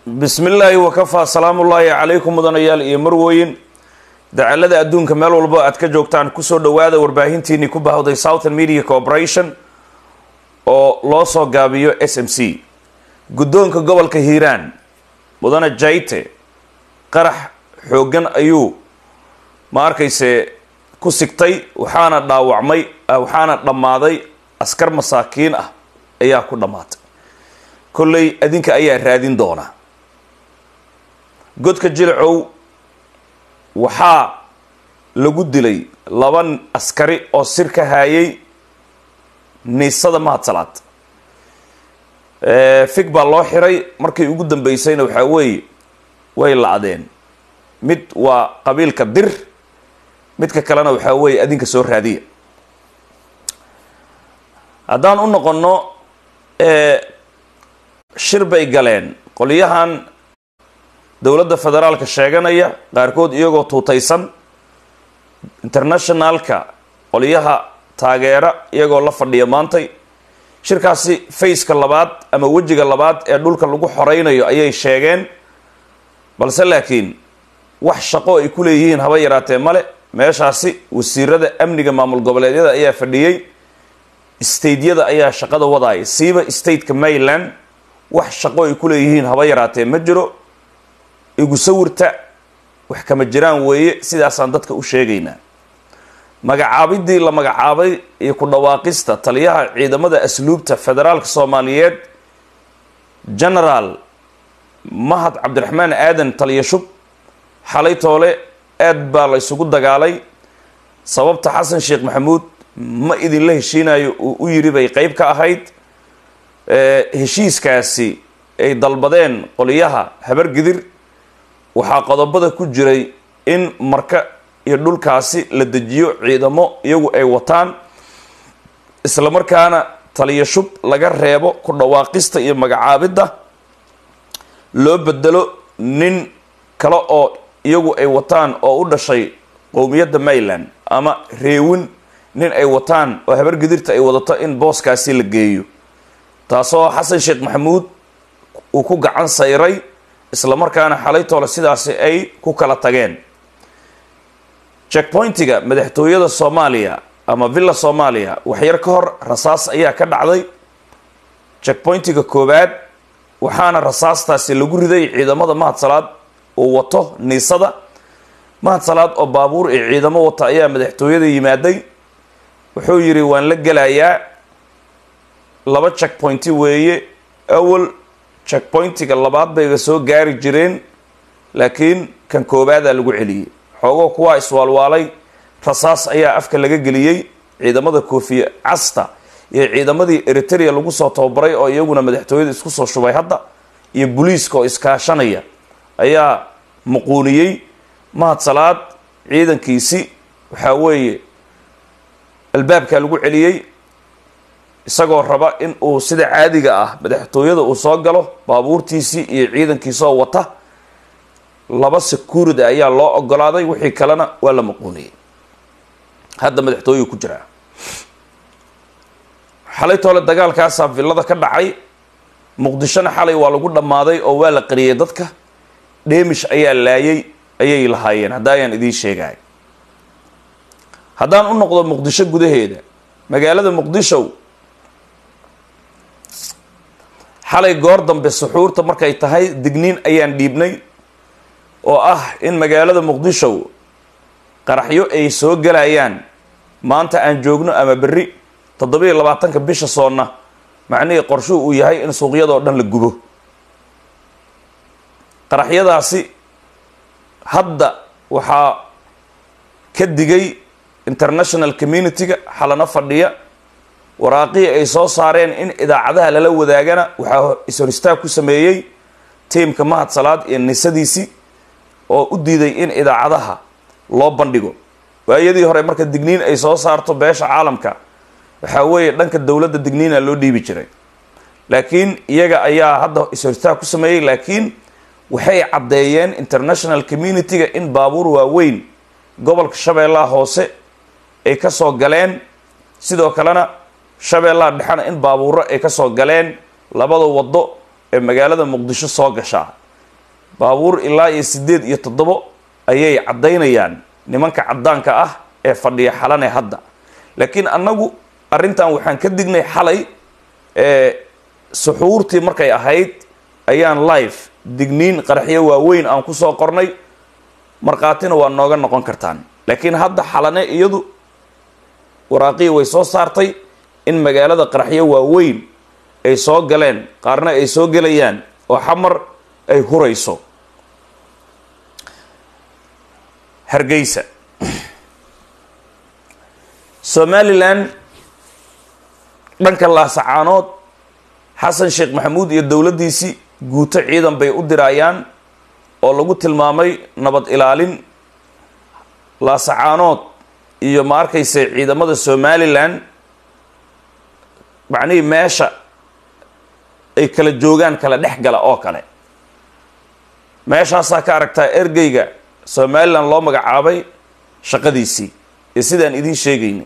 bismi illaahi wakafaa salaamullaahi calaykum mudanayaal iyo marwooyin dacalada adduunka meel walba aad ka joogtaan kusoo dhowaada warbaahintiinii ku bahawday southern media corporation oo loo soo gaabiyo s m c guddoonka gobolka hiiraan mudane jayte qarax xooggan ayuu ma arkayse ku sigtay waxaana dhaawacmay waxaana dhammaaday askar masaakiin ah ayaa ku dhammaatay kolley adinka ayaa raadin doona godka jilcow waxaa lagu dilay laba askari oo sir ka haayay niisada mahadsalaad fig baa loo xiray markii ugu dambeysayna waxaa weeye way lacdeen mid waa qabiilka dir midka kalena waxaa weeye adinka soo raadiya haddaan u noqonno shir bay galeen qolyahan dowladda federaalka sheeganaya qaarkood iyagoo tuutaysan internationalka qolyaha taageera iyagoo la fadhiya maantay shirkaasi faceka labaad ama wejiga labaad ee dhulka lagu xoreynayo ayay sheegeen balse laakiin wax shaqo ay ku leeyihiin haba yaraatee male meeshaasi wasiirada amniga maamul goboleedyada ayaa fadhiyey stateyada ayaa shaqada wadaaya siiba stateka maryland wax shaqo ay ku leeyihiin haba yaraatee ma jiro igu sawirta wax kama jiraan weeye sidaasaan dadka u sheegaynaa magacaabidii la magacaabay iyo ku dhawaaqista taliyaha ciidamada asluubta federaalka soomaaliyeed genaraal mahad cabdiraxmaan aadan taliya shub xalay toole aad baa la isugu dagaalay sababta xasan sheekh maxamuud ma idinla heshiinayo uu u yiri bay qeyb ka ahayd heshiiskaasi ay dalbadeen qoliyaha habargidir waxaa qodobada ku jiray in marka iyo dhulkaasi la dejiyo ciidamo iyagu ay wataan isla markaana taliya shub laga reebo ku dhawaaqista iyo magacaabidda loo bedelo nin kale oo iyagu ay wataan oo u dhashay qowmiyadda maryland ama reewin nin ay wataan oo habargidirta ay wadato in booskaasi la geeyo taasoo xasan sheekh maxamuud uu ku gacan sayray isla markaana xalay toole sidaasi ay ku kala tageen checkpointiga madaxtooyada soomaaliya ama villa soomaaliya waxyar ka hor rasaas ayaa ka dhacday checkpointiga koowaad waxaana rasaastaasi lagu riday ciidamada mahadsalaad uu wato niisada mahadsalaad oo baabuur iyo ciidamo wata ayaa madaxtooyada yimaaday wuxuu yidhi waan la gelayaa laba checkpointi weeye awal checkpointiga labaad bayba soo gaari jireen laakiin kan koobaadaa lagu celiyey xoogoo kuwaa iswaalwaalay rasaas ayaa afka laga geliyey ciidamada koofiye casta iyo ciidamadii eritrea lagu soo tababaray oo iyaguna madaxtooyada isku soo shubay hadda iyo booliiska oo iskaashanaya ayaa muquuniyey mahadsalaad ciidankiisi waxaa weeye albaabkaa lagu celiyey isagoo raba in uu sida caadiga ah madaxtooyada uu soo galo baabuurtiisii iyo ciidankiisoo wata laba security ayaa loo ogolaaday wixii kalena waa la maquuniyey hadda madaxtooyuu ku jiraa xalay toole dagaalkaasaa villada ka dhacay muqdishona xalay waa lagu dhammaaday oo waa la qariyay dadka dheemish ayaa laayay ayay lahaayeen hadda ayaan idiin sheegay haddaan u noqdo muqdisho gudaheeda magaalada muqdisho xalay goor dambe suxuurta markay tahay digniin ayaan dhiibnay oo ah in magaalada muqdisho qaraxyo ay soo galayaan maanta aan joogno ama berri toddobiiyo labaatanka bisha soonna macnihii qorshuhu uu yahay in suuqyadoo dhan la gubo qaraxyadaasi hadda waxaa ka digay international community-ga xalano fadhiya waraaqihii ay soo saareen in idaacadaha lala wadaagana waxaa ishoristaag ku sameeyey tiimka mahadsalaad iyo nisadiisii oo u diiday in idaacadaha loo bandhigo waayadii hore marka digniin ay soo saarto beesha caalamka waxaa weeye dhanka dowladda digniina loo dhiibi jiray laakiin iyaga ayaa hadda ishoristaag ku sameeyey laakiin waxay caddeeyeen international community-ga in baabuur waaweyn gobolka shabeellaha hoose ay ka soo galeen sidoo kalena shabeellaha dhexena in baabuuro ay ka soo galeen labada waddo ee magaalada muqdisho soo gashaa baabuur ilaa iyo siddeed iyo toddobo ayay caddaynayaan nimanka caddaanka ah ee fadhiya xalane hadda laakiin annagu arrintan waxaan ka dignay xalay ee suxuurtii markay ahayd ayaan live digniin qaraxyo waaweyn aan ku soo qornay markhaatina waa nooga noqon kartaan laakiin hadda xalane iyadu waraaqii way soo saartay in magaalada qaraxyo waaweyn ay soo galeen qaarna ay soo gelayaan oo xamar ay hurayso hargeysa somalilan dhanka laasacaanood xasan sheekh maxamuud iyo dowladdiisii guuto ciidan bay u dirayaan oo lagu tilmaamay nabad ilaalin laasacaanood iyo ma arkayse ciidamada somalilan macnihii meesha ay kala joogaan kala dhex gala oo kale meeshaasaa ka aragtaa ergeyga somalilan loo magacaabay shaqadiisii ee sidaan idiin sheegayni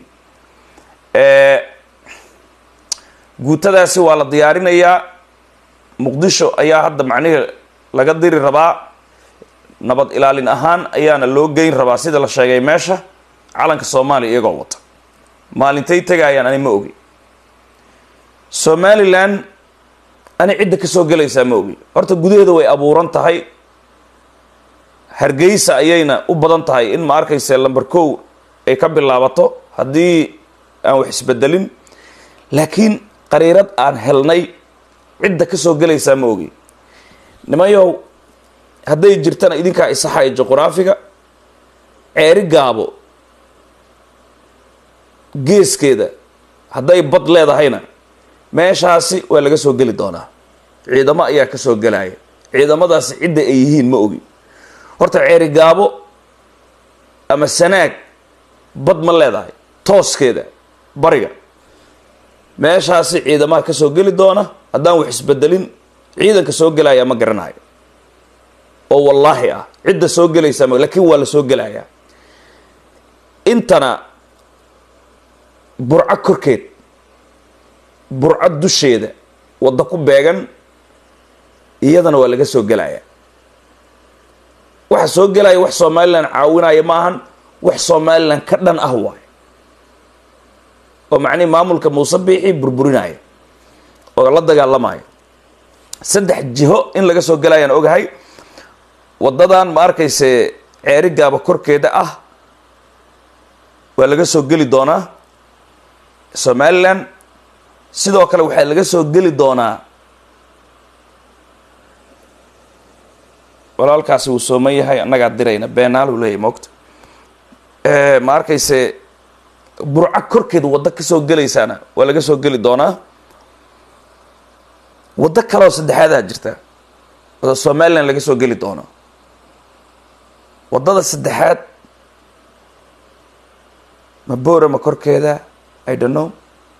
guutadaasi waa la diyaarinayaa muqdisho ayaa hadda macnihii laga diri rabaa nabad ilaalin ahaan ayaana loo geyn rabaa sida la sheegay meesha calanka soomaaliya iyagoo wata maalintay tegayaan ani ma ogi somalilan ani cidda ka soo gelaysaa ma ogi horta gudaheeda way abuuran tahay hargeysa ayayna u badan tahay in ma arkayse lamber kow ay ka bilaabato haddii aan wax isbedelin laakiin qariirad aan helnay cidda ka soo gelaysaa ma ogi nimayow hadday jirtana idinkaa isaxaya juquraafiga ceeri gaabo geeskeeda hadday bad leedahayna meeshaasi waa laga soo geli doonaa ciidamo ayaa ka soo gelaya ciidamadaasi cidda ay yihiin ma ogi horta ceeri gaabo ama sanaag bad ma leedahay tooskeeda bariga meeshaasi ciidamaha ka soo geli doona haddaan wax isbedelin ciidanka soo gelaya ma garanayo oo wallaahi ah cidda soo gelaysaa ma laakiin waa la soo gelayaa intana burco korkeed burco dusheeda waddo ku beegan iyadana waa laga soo gelaya waxa soo gelaya wax somalilan caawinaya ma ahan wax somalilan ka dhan ah waay oo macnihi maamulka muuse biixi burburinaya oo la dagaalamayo saddex jiho in laga soo gelayaan ogahay waddadan ma arkayse ceeri gaaba korkeeda ah waa laga soo geli doonaa somalilan sidoo kale waxaa laga soo geli doonaa walaalkaasi wuu sooman yahay annagaa dirayna beenaal uu leeyahy moogta ma arkayse burco korkeeda waddo ka soo gelaysaana waa laga soo geli doonaa waddo kaleoo saddexaadaa jirta oo somalilan laga soo geli doono waddada saddexaad ma boorama korkeeda i don't know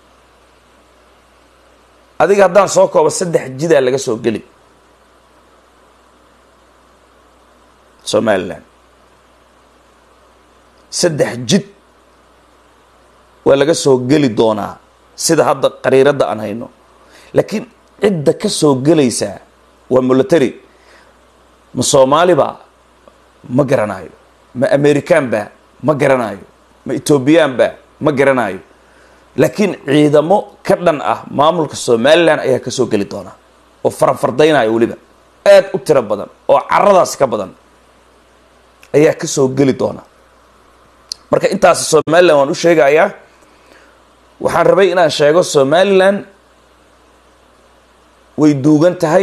adiga haddaan soo koobo saddex jidaa laga soo geli somalilan saddex jid waa laga soo geli doonaa sida hadda qariiradda aan hayno laakiin cidda ka soo gelaysaa waa military ma soomaaliba ma garanayo ma americaanba ma garanayo ma ethoobiyaanba ma garanayo laakiin ciidamo ka dhan ah maamulka somalilan ayaa ka soo geli doonaa oo faranfardaynaya weliba aad u tiro badan oo caradaas ka badan ayaa ka soo geli doona marka intaas somalilan waan u sheegayaa waxaan rabay inaan sheego somalilan way duugan tahay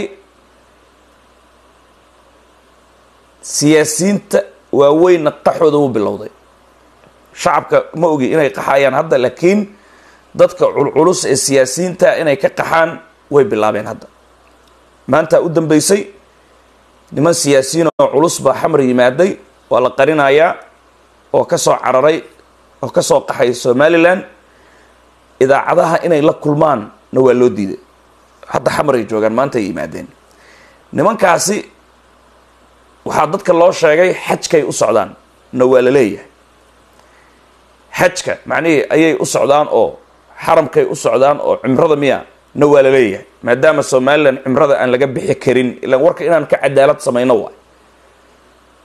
siyaasiyiinta waaweynna qaxooda u bilowday shacabka ma ogi inay qaxayaan hadda laakiin dadka culculus ee siyaasiyiinta inay ka qaxaan way bilaabeen hadda maanta u dambeysay niman siyaasiyiin oo culus baa xamar yimaaday waa la qarinayaa oo ka soo cararay oo ka soo qaxay somalilan idaacadaha inay la kulmaan na waa loo diiday hadda xamar ay joogaan maanta ay yimaadeen nimankaasi waxaa dadka loo sheegay xajkay u socdaan na waa la leeyahay xajka macnihii ayay u socdaan oo xaramkay u socdaan oo cimrada miya na waa la leeyahay maadaama somalilan cimrada aan laga bixi karin ilaan warka inaan ka cadaalad samayno waay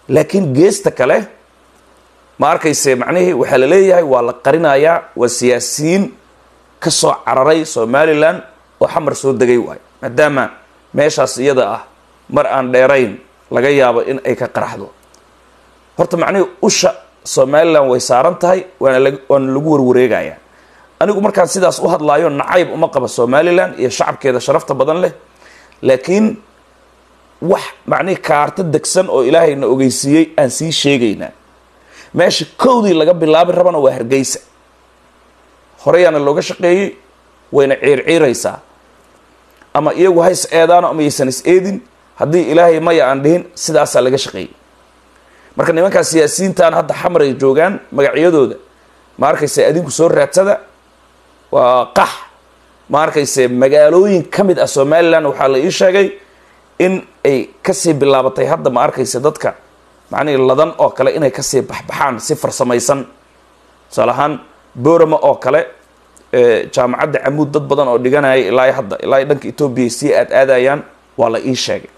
laakiin geesta kale ma arkayse macnihii waxaa la leeyahay waa la qarinayaa waa siyaasiyiin ka soo cararay somalilan oo xamar soo degay waayo maadaama meeshaas iyada ah mar aan dheerayn laga yaabo in ay ka qaraxdo horta macnihii usha somalilan way saaran tahay waana lag waana lagu warwareegayaa anigu markaan sidaas u hadlaayo nacayb uma qaba somalilan iyo shacabkeeda sharafta badan leh laakiin wax macnihii kaarto degsan oo ilaahayna ogeysiiyey aan sii sheegaynaa meesha kowdii laga bilaabi rabana waa hargeysa horeyaana looga shaqeeyey wayna ciirciiraysaa ama iyagu ha is eedaano ama yaysan is eedin haddii ilaahay maya aan dhihin sidaasaa laga shaqeeyey marka nimankaa siyaasiyiintan hadda xamar ay joogaan magacyadooda ma arkayse adinku soo raadsada waa qax ma arkayse magaalooyin ka mid ah somalilan waxaa la ii sheegay in ay kasii bilaabatay hadda ma arkayse dadka macnihii ladan oo kale inay kasii baxbaxaan si farsamaysan tusaale ahaan borama oo kale jaamacadda camuud dad badan oo dhiganaya ilaa hadda ilaa dhanka etoobiya sii aad aadayaan waa la ii sheegay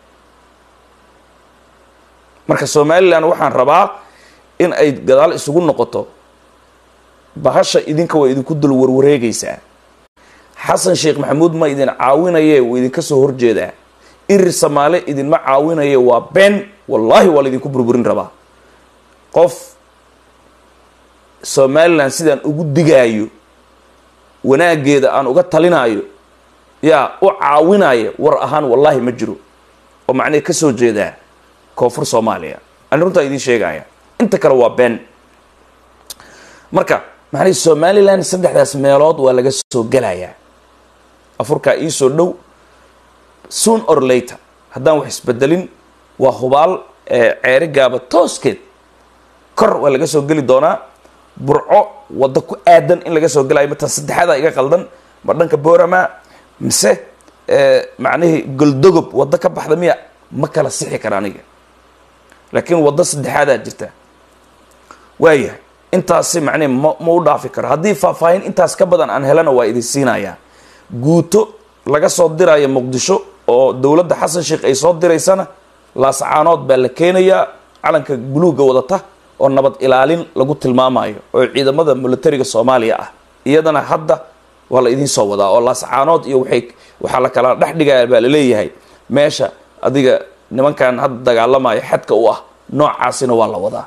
marka somalilan waxaan rabaa in ay gadaal isugu noqoto bahasha idinka waa idinku dul warwareegaysaa xasan sheekh maxamuud ma idin caawinaye wuu idinka soo horjeedaa irir samaale idinma caawinaye waa been wallaahi waa laydinku burburin rabaa qof somalilan sidaan ugu digaayo wanaageeda aan uga talinaayo yaa u caawinaya war ahaan wallaahi ma jiro oo macnaha ka soo jeedaa koonfur soomaaliya ani runtaa idiin sheegaya inta kale waa been marka macnaha somalilan saddexdaas meelood waa laga soo gelayaa afurkaa iisoo dhow soon or later haddaan wax isbedelin waa hubaal ceeri gaaba tooskeed kor waa laga soo geli doonaa burco waddo ku aadan in laga soo gelayo matan saddexaada iga qaldan ma dhanka borama mise macnihii goldogob waddo ka baxda miya ma kala sixi kara aniga laakiin waddo saddexaadaa jirta waayahay intaasi macnihi ma ma u dhaafi karo haddii faahfaahin intaas ka badan aan helana waa idin siinayaa guuto laga soo diraya muqdisho oo dowladda xasan sheekh ay soo diraysana laascaanood baa la keenayaa calanka buluugga wadata oo nabad ilaalin lagu tilmaamayo oo ciidamada militariga soomaaliya ah iyadana hadda waa la idiin soo wadaa oo laascaanood iyo waay waxaa la kala dhex dhigaya baa laleeyahay meesha adiga nimankan hadda dagaalamaya xadka u ah noocaasina waa la wadaa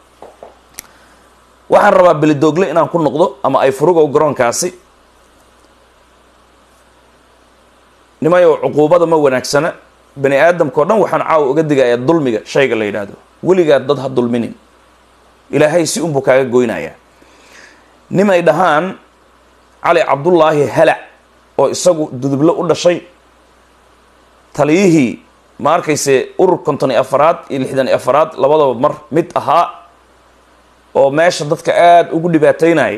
waxaan rabaa belidoogle inaan ku noqdo ama ay furugow garoonkaasi nimayo cuquubada ma wanaagsana bani aadamkao dhan waxaan caawa uga digayaa dulmiga shayga la yidhaahdo weligaa dad ha dulminin ilaahay si unbuu kaaga goynayaa nimay dhahaan cali cabdullaahi halac oo isagu duduble u dhashay taliyihii ma arkayse urur konton iyo afaraad iyo lixdan iyo afaraad labadaba mar mid ahaa oo meesha dadka aada ugu dhibaateynaya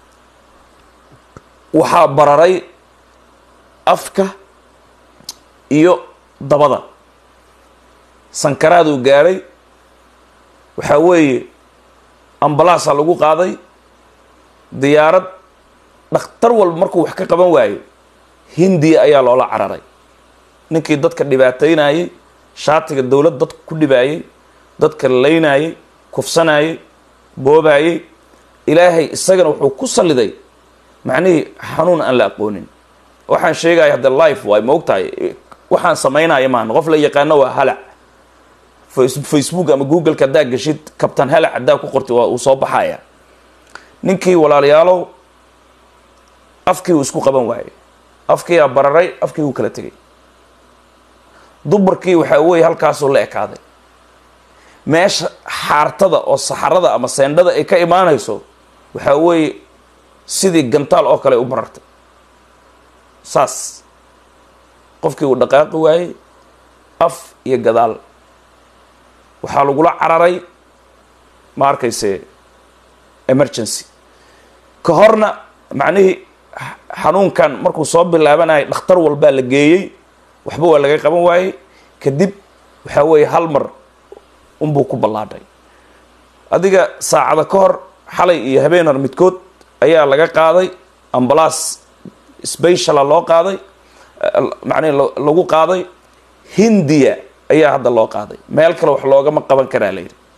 waxaa bararay afka iyo dabada sankaraaduu gaadhay waxaa weeye ambalaasaa lagu qaaday diyaarad dhakhtar walba markuu wax ka qaban waayo hindiya ayaa loola cararay ninkii dadka dhibaateynayay shaatiga dowlad dadka ku dhibaayay dadka laynayay kufsanayay boobayay ilaahay isagana wuxuu ku salliday macnihii xanuun aan la aqoonin waxaan sheegaya hadde life waay ma ogtahay waxaan samaynaya maan qof la yaqaano waa halac facebook ama googleka haddaa geshid kabtan halac haddaa ku qortay waa uu soo baxaya ninkii walaalayaalow afkii uu isku qaban waayey afkiiaa bararay afkii uu kala tegay dumarkii waxaa weeye halkaasuu la ekaaday meesha xaartada oo saxarada ama seendhada ay ka imaanayso waxaa weeye sidii gantaal oo kale u marartay saas qofkii uu dhaqaaqi waayey af iyo gadaal waxaa lagula cararay ma arkayse emergency ka horna macnihii xanuunkan markuu soo bilaabanayay dhakhtar walbaa la geeyey waxba waa laga qaban waayey kadib waxaa weeye hal mar unbuu ku ballaadhay adiga saacada ka hor xalay iyo habeenar midkood ayaa laga qaaday ambalaas speciala loo qaaday macnihi lagu qaaday hindiya ayaa hadda loo qaaday meel kale wax loogama qaban karaa layidhi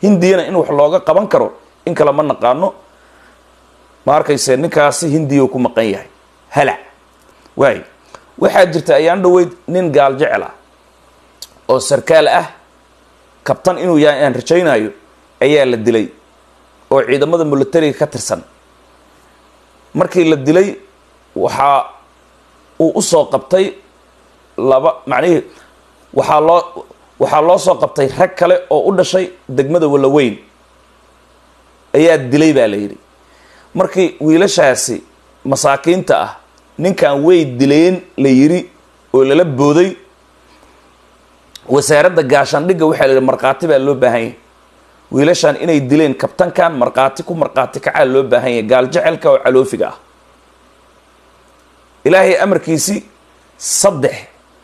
hindiyana in wax looga qaban karo in kale ma naqaano ma arkayse ninkaasi hindiya ku maqan yahay halac waay waxaa jirta ayaan dhaweyd nin gaal jecel ah oo sarkaal ah kabtan inuu yahay aan rajaynayo ayaa la dilay oo ciidamada militariga ka tirsan markii la dilay waxaa uu usoo qabtay laba macnihii waxaa loo waxaa loo soo qabtay rag kale oo u dhashay degmada walaweyn ayaa dilay baa la yidhi markii wiilashaasi masaakiinta ah ninkan way dileen la yidhi oo lala booday wasaaradda gaashaandhigga waxaa la yidhi markhaati baa loo baahan yahay wiilashan inay dileen kabtankan markhaati ku markhaati kacaa loo baahan yahay gaal jecelka oo caloofiga ah ilaahay amarkiisii saddex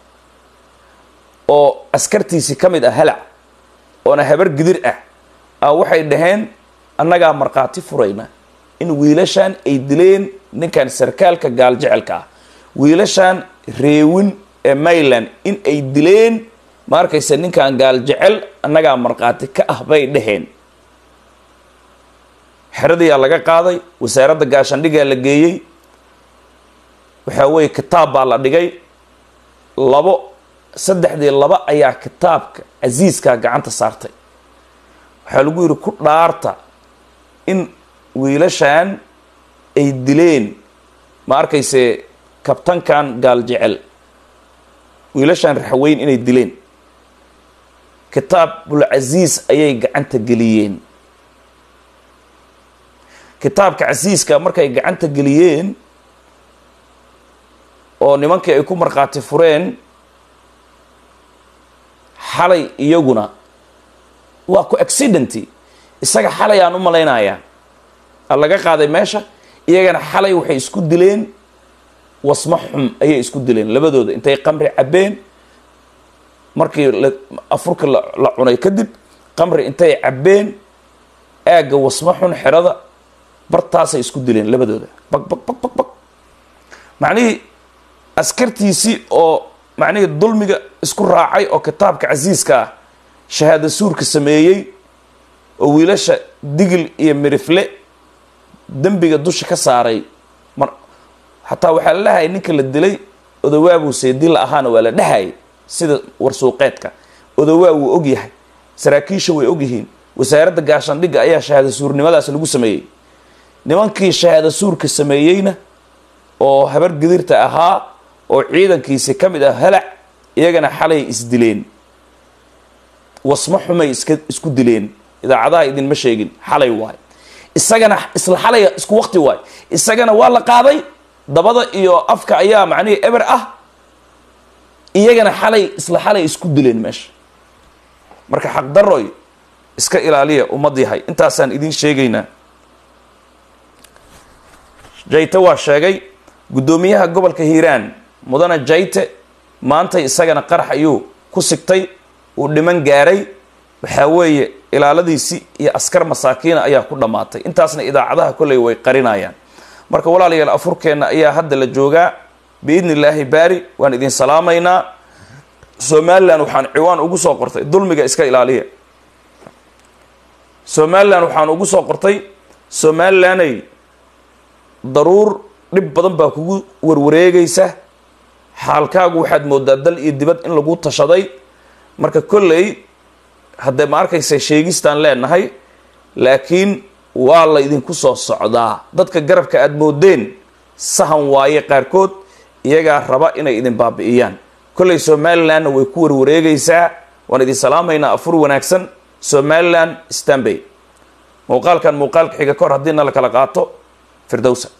oo askartiisii ka mid ah halac oona habar gidir ah a waxay dhaheen annagaa markhaati furayna in wiilashan ay dileen ninkan sarkaalka gaal jecelka ah wiilashan reewin ee mayland in ay dileen ma arkaysa ninkan gaal jecel annagaa markhaati ka ah bay dhaheen xeradiyaa laga qaaday wasaaradda gaashaandhigaa la geeyey waxaa weeye kitaab baa la dhigay labo saddexdii laba ayaa kitaabka casiiskaa gacanta saartay waxaa lagu yidhi ku dhaarta in wiilashan ay dileen ma arkayse kabtankan gaal jecel wiilashan raxweyn inay dileen kitaabulcasiis ayay gacanta geliyeen kitaabka casiiska markay gacanta geliyeen oo nimankii ay ku markhaati fureen xalay iyaguna waa ku accidenty isaga xalay aan u malaynayaa a laga qaaday meesha iyagana xalay waxay isku dileen wasmo xum ayay isku dileen labadooda intay qamri cabbeen markii la afurka la cunay kadib qamri intay cabbeen aagga wasmo xun xerada bartaasay isku dileen labadooda bag bag bag bag bag macnihii askartiisii oo macnihii dulmiga isku raacay oo kitaabka casiiska ah shahaada suurka sameeyey oo wiilasha digil iyo mirifle dembiga dusha ka saaray mar xataa waxaa la dhahayay ninka la dilay odawaabuu seedila ahaana waa la dhahayay sida warsuuqeedka odawaa wuu og yahay saraakiisha way og yihiin wasaaradda gaashaandhigga ayaa shahaada suurnimadaas lagu sameeyey nimankii shahaada suurka sameeyeyna oo habar gidirta ahaa oo ciidankiisi ka mid ah halac iyagana xalay isdileen wasmo xumay iska isku dileen idaacadaha idinma sheegin xalay waay isagana isla xalay isku waqti waay isagana waa la qaaday dabada iyo afka ayaa macnihii eber ah iyagana xalay isla xalay isku dileen meesha marka xaqdaroy iska ilaaliya ummad yahay intaasaan idiin sheegaynaa jayte waa sheegay guddoomiyaha gobolka hiiraan mudane jayte maantay isagana qarax ayuu ku sigtay uu dhiman gaaray waxaa weeye ilaaladiisii iyo askar masaakiina ayaa ku dhammaatay intaasna idaacadaha kolley way qarinayaan marka walaalayaal afurkeenna ayaa hadda la joogaa biidni illaahi baari waan idin salaamaynaa somalilan waxaan ciwaan ugu soo qortay dulmiga iska ilaaliya somalilan waxaan ugu soo qortay somalilanay daruur dhib badan baa kugu warwareegaysa xaalkaagu waxaad moodaa dal iyo dibad in lagu tashaday marka kolley haddee ma arkaysa sheegistaan leenahay laakiin waa la idinku soo socdaa dadka garabka aada moodeen sahan waaye qaarkood iyagaa raba inay idin baabi'iyaan kolley somalilandna way ku warwareegaysaa waan idin salaamaynaa afur wanaagsan somaliland stanbay muuqaalkan muuqaalka xiga ka hor haddiina la kala qaato firdowsa